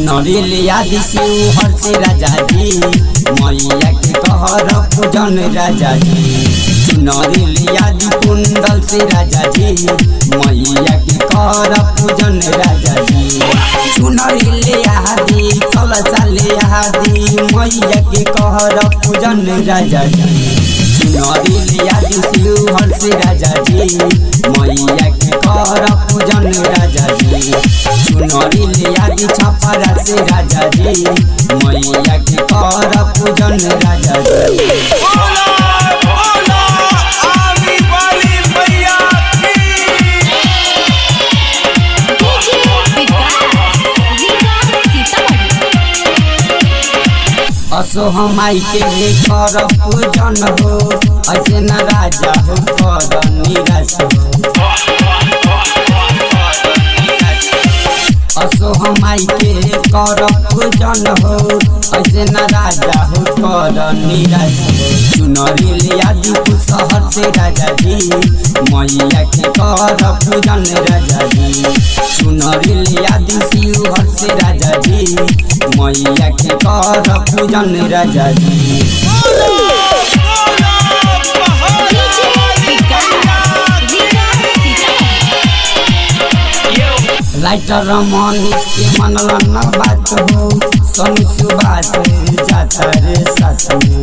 चुनरी लिया दिसु हर से राजा जी मैया के कहर पूजन राजा जी चुनरी लिया दी कुंडल से राजा जी मैया के कहर पूजन राजा जी चुनरी लिया दी कलसा लिया दी मैया के कहर पूजन राजा जी चुनरी लिया दी शिवहर से राजा जी मैया के कहर पूजन राजा जी चुनरी लिया दी छपरा से राजा जी मैया के कहर पूजन राजा जी बोला बोला आमी वाली मैया की असो हमाई के कर पूजन हो ऐसे न राजा हो कर निराश हो असो हमाई के कर पूजन हो ऐसे न राजा हो कर निराश हो चुनरी लिया दी शहर से राजा जी मैया के कर पूजन राजा जी चुनरी लिया दी शिवहर से राजा जी मैया के कर पूजन राजा जी लाइटर मनीष के मनल न बात हो सोनू सुबास जाता रे सास में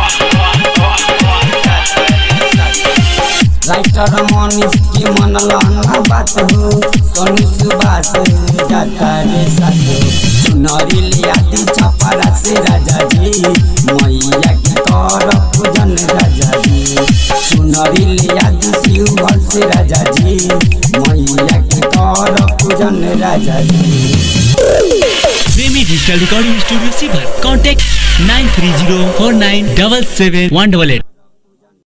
राइटर मनीष के मनल न बात हो सोनू सुबास जाता रे सास चुनरी लिया दी छपरा से राजा जी मैया के कर पूजन राजा जी चुनरी लिया दी शिवभर से राजा जी मैया के कर पूजन Raja ji Premi digital recording studio सीभर contact nine three zero four nine double seven one double at